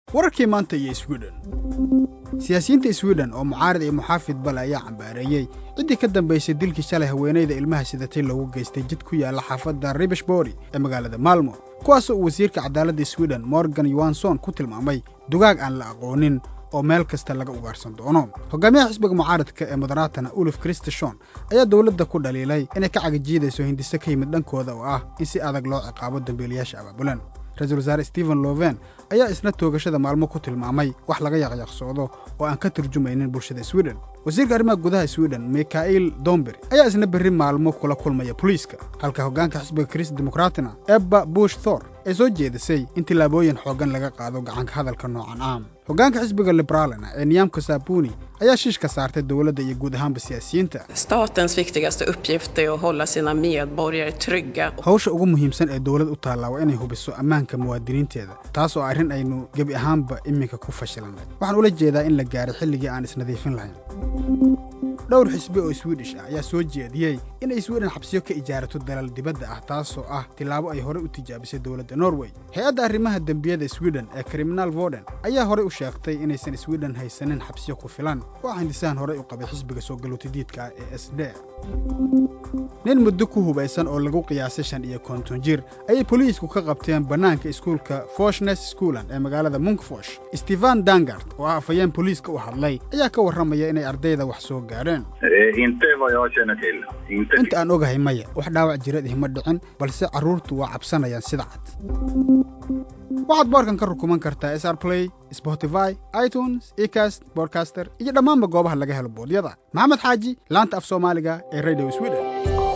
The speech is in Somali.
wararkii maanta iyo swiden siyaasiyiinta swiden oo mucaarid iyo muxaafid bale ayaa cambaareeyey ciddii ka dambaysay dilkii shalay haweenayda ilmaha sidatay loogu geystay jid ku yaalla xaafadda ribishbori ee magaalada maalmo kuwaasoo uu wasiirka cadaaladda swiden morgan yohanson ku tilmaamay dugaag aan la aqoonin oo meel kasta laga ugaarsan doono hogaamiyaha xisbiga mucaaradka ee moderaatana ulif kristishon ayaa dowladda ku dhaliilay inay ka cagajiidayso hindise ka yimid dhankooda oo ah in si adag loo ciqaabo dambiilayaasha abaabulan ra-iisul wasaare stephen loven ayaa isna toogashada maalmo ku tilmaamay wax laga yaqyaqsoodo oo aan ka turjumaynin bulshada swiden wasiirka arrimaha gudaha swiden mikhail domber ayaa isna berri maalmo kula kulmaya boliiska halka hoggaanka xisbiga krist demokraatina ebba bush thor ay soo jeedisay in tillaabooyin xooggan laga qaado gacanka hadalka noocan ah hoggaanka xisbiga liberaalina ee niyaamka saabuni ayaa shiish ka saartay dowladda iyo guud ahaanba siyaasiyiinta Statens viktigaste uppgift är att hålla sina medborgare trygga. hawsha ugu muhiimsan ee dowlad u taallaa waa inay hubiso ammaanka muwaadiniinteeda taas oo arrin aynu gebi ahaanba iminka ku fashilannay waxaan ula jeedaa in la gaaray xilligii aan isnadiifin lahayn dhowr xisbi oo swidish ah ayaa soo jeediyey inay swiden xabsiyo ka ijaarato dalal dibadda ah taasoo ah tillaabo ay horey u tijaabisay dowladda norway hay-adda arrimaha dembiyada swiden ee criminal voden ayaa horey u sheegtay inaysan swiden haysanin xabsiyo ku filan oo hindisahan horey u qabay xisbiga soo galootidiidka ah ee s d nin muddo ku hubaysan oo lagu qiyaasay shan iyo konton jir ayay boliisku ka qabteen bannaanka iskuulka foshnes schoolan ee magaalada munkfosh stefan dangard oo ah afayeen boliiska u hadlay ayaa ka warramaya inay ardayda wax soo gaadheen Eh, inte vad jag känner till. Inte inta aan ogahay maya wax dhaawac jirad ihma dhicin balse carruurtu waa cabsanayaan sida cad waxaad boorkan ka rukuman kartaa sr play spotify itunes ecast bodcaster iyo dhammaanba goobaha laga helo boodyada maxamed xaaji laanta af soomaaliga ee radio sweden